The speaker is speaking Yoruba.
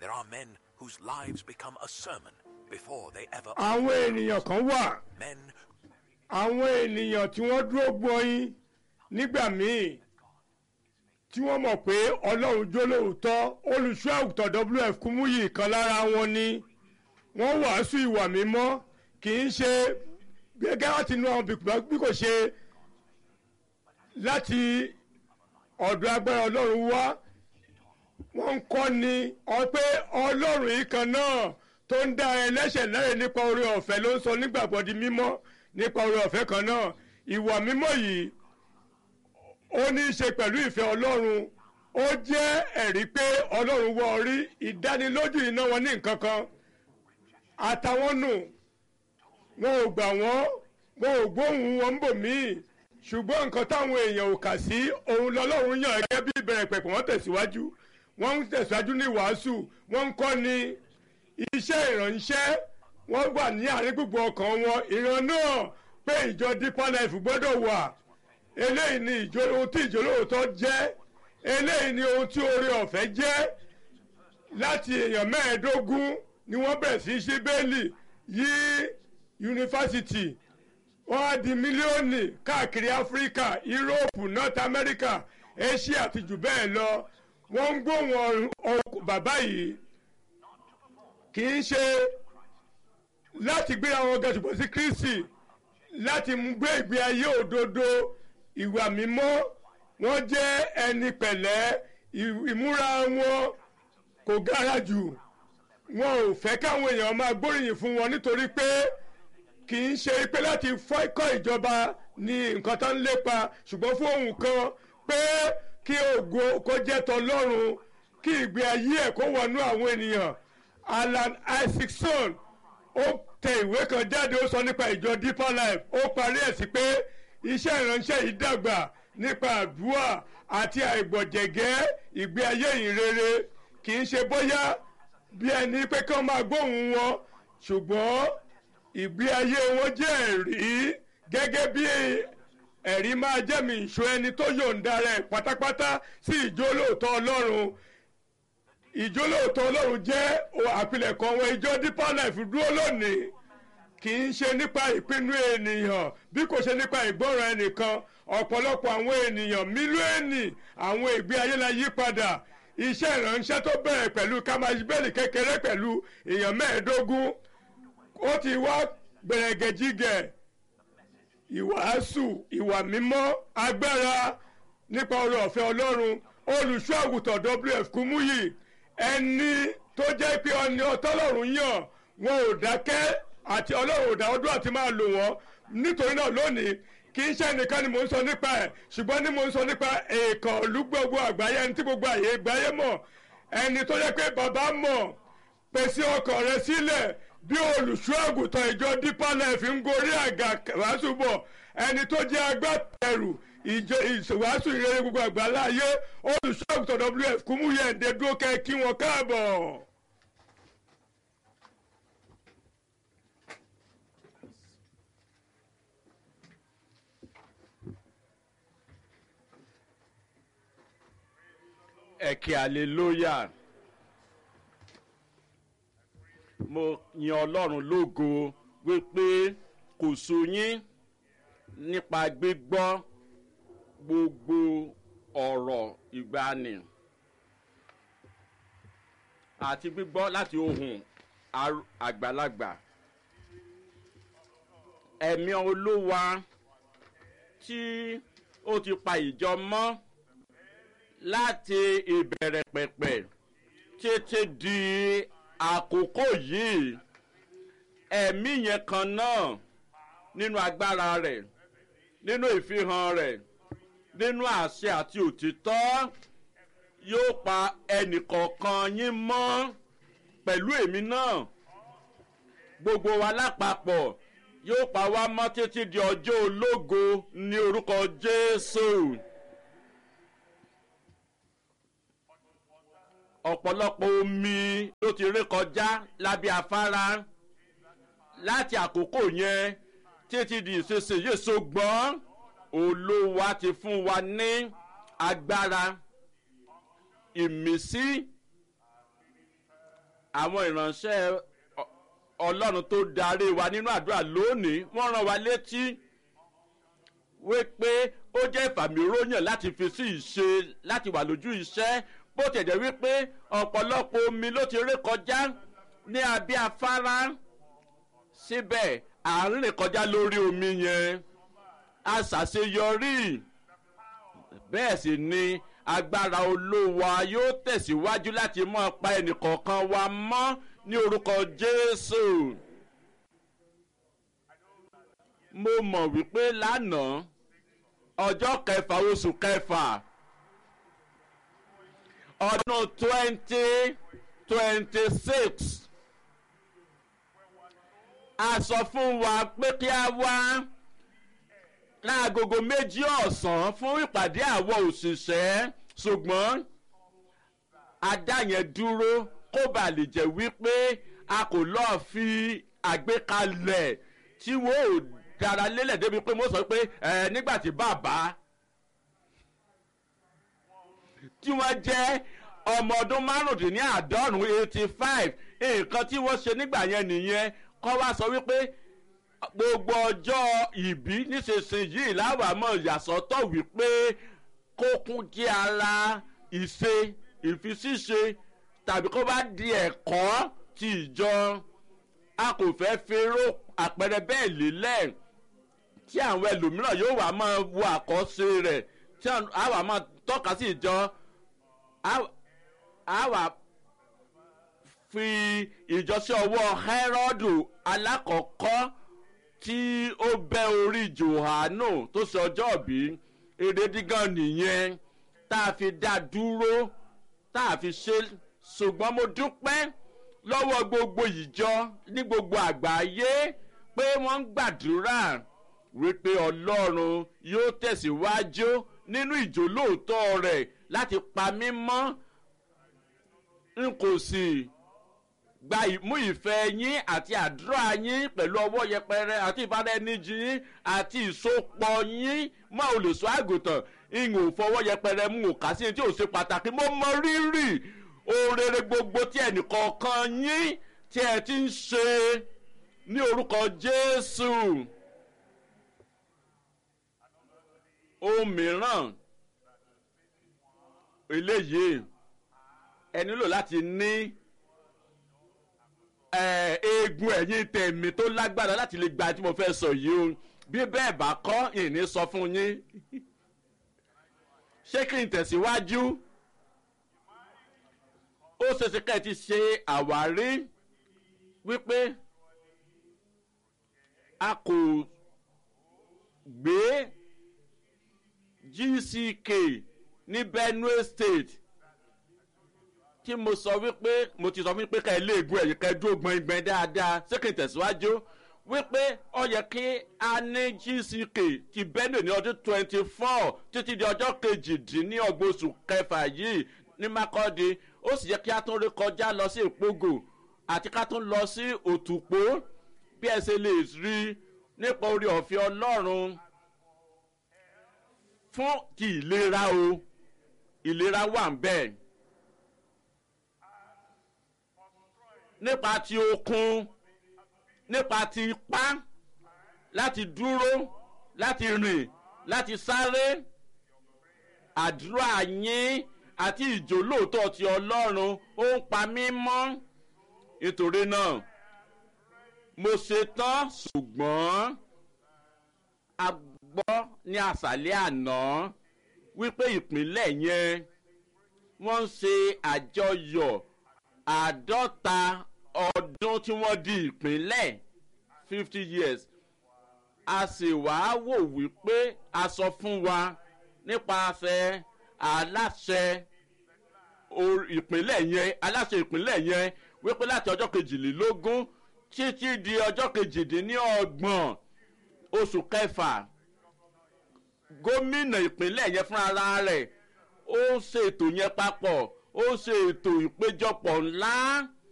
There are men whose lives become a sermon before they ever. àwọn ènìyàn kan wà Men àwọn ènìyàn tí wọ́n dúró gbọ́yìn nígbà míì tí wọ́n mọ̀ pé ọlọ́run jó lóòótọ́ olùṣọ́ àgùntàn wf kúmúyì kan lára wọn ni wọ́n wàásù ìwà mímọ́ kì í ṣe gẹ́gẹ́ láti inú àwọn bìkúbá bí kò ṣe láti ọ̀dọ̀ agbára ọlọ́run wá wọ́n ń kọ́ ni ọ pé ọlọ́run yìí kan náà tó ń dá ẹlẹ́ṣẹ̀ lẹ́rìn nípa oore ọ̀fẹ́ ló ń sọ nígbàgbọ́ di mímọ́ nípa oore ọ̀fẹ́ kan náà ìwà mímọ́ yìí ó ní í ṣe pẹ̀lú ìfẹ́ ọlọ́run ó jẹ́ ẹ̀rí pé ọlọ́run wọ orí ìdánilójú iná wọn ní nǹkan kan àtàwọn nù wọn ò gbà wọ́n wọn ò gbóhùn wọn ń bò míì ṣùgbọ́n nǹkan táwọn èèyàn ò kà sí òun lọ́lọ́run yàn gẹ́gẹ́ bí ìbẹ̀rẹ̀ pẹ̀pẹ̀ wọ́n tẹ̀síwájú wọ́n ń tẹ̀síwájú ní wàásù wọ́n ń kọ́ ni iṣẹ́ ìránṣẹ́ wọ́n wà ní àárín gbogbo ọkàn wọn ìran náà pé ìjọ deeper life gbọ́dọ̀ wà eléyìí ni ìjọ ohun tí ìjọ lóòótọ́ jẹ́ eléyìí ni ohun tí oore ọ̀fẹ́ jẹ́ láti èèyàn mẹ́ẹ̀ẹ́dógún ni wọ́n bẹ̀rẹ̀ sí í ṣí bẹ́ẹ̀lì yí yunifásitì wọ́n á di mílíọ̀nù káàkiri áfíríkà yúróòpù north america asia àti jù bẹ́ẹ̀ lọ wọ́n ń gbóhùn ọkọ̀ bàbá yìí kì í ṣe láti gbé àwọn ọgá ṣùgbọ́n sí kristi láti mú gbé ìgbé ayé òdodo ìwà mímọ́ wọ́n jẹ́ ẹni pẹ̀lẹ́ ì- ìmúra wọn kò gára jù wọn ò fẹ́ káwọn èèyàn máa gbóríyìn fún wọn nítorí pé kì í ṣe pé láti fọ́ikọ́ ìjọba ní nǹkan tó ń lépa ṣùgbọ́n fún ohun kan pé kí ògo kó jẹ́ tọlọ́run kí ìgbé ayé ẹ̀ kó wọnú àwọn ènìyàn alan isaacson ó tẹ ìwé kan jáde ó sọ nípa ìjọ deeper life ó parí ẹ̀ sí pé iṣẹ́ ìránṣẹ́ yìí dàgbà nípa àdúrà àti àìgbọ̀jẹ̀gẹ́ ìgbé ayé ìrere kì í ṣe bóyá bí ẹni pé kí wọ́n máa gbóhùn wọn ṣùgbọ́n ìgbé ayé wọn jẹ́ ẹ̀rí gẹ́gẹ́ bí ẹ̀rí máa jẹ́mi ìṣó ẹni tó yọ̀ǹda rẹ̀ pátápátá sí ìjólóòtọ́ ọlọ́run ìjólóòtọ́ ọlọ́run jẹ́ o- àpilẹ̀kọ wọn ìjọ deeper life dúró lónìí kì í ṣe nípa ìpinnu ènìyàn bí kò ṣe nípa ìgbọràn ẹnìkan ọ̀pọ̀lọpọ̀ àwọn ènìyàn mílíọ̀nì àwọn ìgbé ayé la yí padà iṣẹ́ ìránṣẹ́ tó bẹ̀rẹ̀ pẹ̀lú kámáṣíbẹ́ẹ̀lì kékeré pẹ̀lú èèyàn mẹ́ẹ̀ẹ́dógún ó ti wá gbẹ̀rẹ̀gẹ̀jigẹ̀ ìwàásù ìwà mímọ́ agbára nípa oore ọ̀fẹ́ ọlọ́run olùṣọ́ àgùntàn wf kúmúyì ẹni tó jẹ́ pé ọni ọtọ́lọ́run yàn wọn ò dákẹ́ àti ọlọ́run ò dá ọdún àti máa lò wọ́n nítorí náà lónìí kì í ṣe nìkan ni mò ń sọ nípa ẹ̀ ṣùgbọ́n ní mò ń sọ nípa èèkàn ìlú gbogbo àgbáyé ẹni tí gbogbo àyè àgbáyé mọ̀ ẹni tó jẹ́ pé bàbá mọ̀ pèsè ọkàn rẹ sílẹ̀ bí olùṣọ́ àgùntàn ìjọ deeper life ń gorí àga wàásù bọ̀ ẹni tó jẹ́ agbátẹrù ìjọ ìwàásù ìrere gbogbo àgbáláyé olùṣọ́ àgùntàn wf kúmúyẹ̀ǹdẹ̀ dúró kẹ́ kí wọn káàbọ̀. ẹ̀kẹ́ hallelujah mo yan ọlọ́run lógo wípé kò so yín nípa gbígbọ́ gbogbo ọ̀rọ̀ ìgbani àti gbígbọ́ láti ohùn ar- àgbàlagbà ẹ̀mí olúwa tí ó ti pa ìjọ mọ́ láti ìbẹ̀rẹ̀ pẹ̀pẹ̀ títí di àkókò yìí ẹ̀mí yẹn kan náà nínú agbára rẹ̀ nínú ìfihàn rẹ̀ nínú àṣẹ àti òtítọ́ yóò pa ẹnìkọ̀ọ̀kan yín mọ́ pẹ̀lú èmi náà gbogbo wa lápapọ̀ yóò pa wá mọ́ títí di ọjọ́ ológo ní orúkọ jésù. ọ̀pọ̀lọpọ̀ omi ló ti ré kọjá lábẹ́ afárá láti àkókò yẹn títí di ìsinsìnyí ṣùgbọ́n olówó ti fún wa ní agbára ìmísí àwọn ìránṣẹ́ ọ- ọlọ́run tó darí wa nínú àdúrà lónìí wọ́n rán wa létí wípé ó jẹ́ ìfàmìróyàn láti fi sí ìṣe láti wà lójú iṣẹ́ bó tẹ̀ jẹ́ wípé ọ̀pọ̀lọpọ̀ omi ló ti ré kọjá ní abẹ́ afárá síbẹ̀ à ń rìn kọjá lórí omi yẹn a ṣàṣeyọrí bẹ́ẹ̀ sì ni agbára olówa yóò tẹ̀síwájú láti mọ́ pa ẹnìkọ̀ọ̀kan wa mọ́ ní orúkọ jésù. mo mọ̀ wípé lánàá ọjọ́ kẹfà oṣù kẹfà ọdún twenty twenty six a sọ fún wa pé kí a wá láagogo méjì ọ̀sán fún ìpàdé àwọn òṣìṣẹ́ ṣùgbọ́n adá yẹn dúró kó bàa lè jẹ́ wípé a kò lọ́ọ́ fi àgbékalẹ̀ tí wọ́n ò dára lélẹ̀ débi pé mo sọ pé ẹ nígbà tí bàbá tí wọ́n jẹ́ ọmọ ọdún márùndínláàádọ́rùn eighty five nǹkan tí wọ́n ṣe nígbà yẹn nìyẹn kọ́ wá sọ wípé gbogbo ọjọ́ ìbí nísinsìnyí láwàámọ̀ ìyàsọ́tọ̀ wípé kókún jẹ́ ara ìṣe ìfisíṣe tàbí kó bá di ẹ̀kọ́ ti ìjọ a kò fẹ́ fẹ́rọ àpẹẹrẹ bẹ́ẹ̀ lélẹ̀ tí àwọn ẹlòmíràn yóò wá máa wo àkọsí rẹ̀ tí a wà máa tọ́ka sí ìjọ a wà fi ìjọ sí ọwọ́ hẹ́rọ́dù alákọ̀ọ́kọ́ tí ó bẹ́ orí johanu tó ṣe ọjọ́ bí erédígàn nìyẹn tá a fi dá dúró tá a fi ṣe ṣùgbọ́n mo dúpẹ́ lọ́wọ́ gbogbo ìjọ ní gbogbo àgbáyé pé wọ́n ń gbàdúrà wípé ọlọ́run yóò tẹ̀síwájú nínú ìjólóòótọ́ rẹ̀ láti pa mí mọ́ n kò sì gba ìmú ìfẹ́ yín àti àdúrà yín pẹ̀lú ọwọ́ yẹpẹrẹ àti ìbáraẹnijì yín àti ìsopọ̀ yín mọ́ olùsọ àgùntàn ìhìn ò fọwọ́ yẹpẹrẹ mú òkà sí tí ò ṣe pàtàkì mo mọ rírì ohun rere gbogbo tí ẹnìkọ̀ọ̀kan yín tí ẹ ti ń ṣe ní orúkọ jésù ohun mìíràn eléyìí ẹ nílò láti ní eegun ẹ̀yìn tẹ̀mí tó lágbára láti lè gba tí mo fẹ́ sọ yìí o bí bẹ́ẹ̀ bá kọ́ ìní sọ fún yín ṣé kí n tẹ̀síwájú ó ṣeéṣe ká ẹ ti ṣe àwárí wípé a kò gbé gck ní benue state tí mo sọ wípé mo ti sọ fún pé ká ẹ léegun ẹ̀yìn ká ẹ dúró gbọ̀ngbọ̀n dáadáa ṣé kí n tẹ̀síwájú wípé ó yẹ kí a ní gck ti benue ní ọdún twenty four títí di ọjọ́ kejìdínlọ́gbọ̀n oṣù kẹfà yìí ní makọ́di ó sì yẹ kí a tún rí kọjá lọ sí ìpógò àti ká tún lọ sí òtùpó bí ẹ ṣe lè rí nípa orí ọ̀fẹ́ ọlọ́run fún ti ìlera o ìlera wà ń bẹ́ẹ̀. nípa ti okun nípa ti ipá láti dúró láti rìn láti sáré àdúrà yín àti ìjólóòtọ́ ti ọlọ́run ó ń pa mí mọ́ nítorí náà mo ṣetán ṣùgbọ́n a gbọ́ ní àṣálẹ́ àná wípé ìpínlẹ̀ yẹn wọ́n ń ṣe àjọyọ̀ àádọ́ta ọdún tí wọ́n di ìpínlẹ̀ fifty years a sì wá wò wípé a sọ fún wa nípasẹ̀ aláṣẹ ìpínlẹ̀ yẹn aláṣẹ ìpínlẹ̀ yẹn wípé láti ọjọ́ kejìlélógún títí di ọjọ́ kejìdínlọ́gbọ̀n oṣù kẹfà gómìnà ìpínlẹ̀ yẹn fúnra rẹ̀ ó ṣètò yẹn papọ̀ ó ṣe ètò ìpéjọpọ̀ ńlá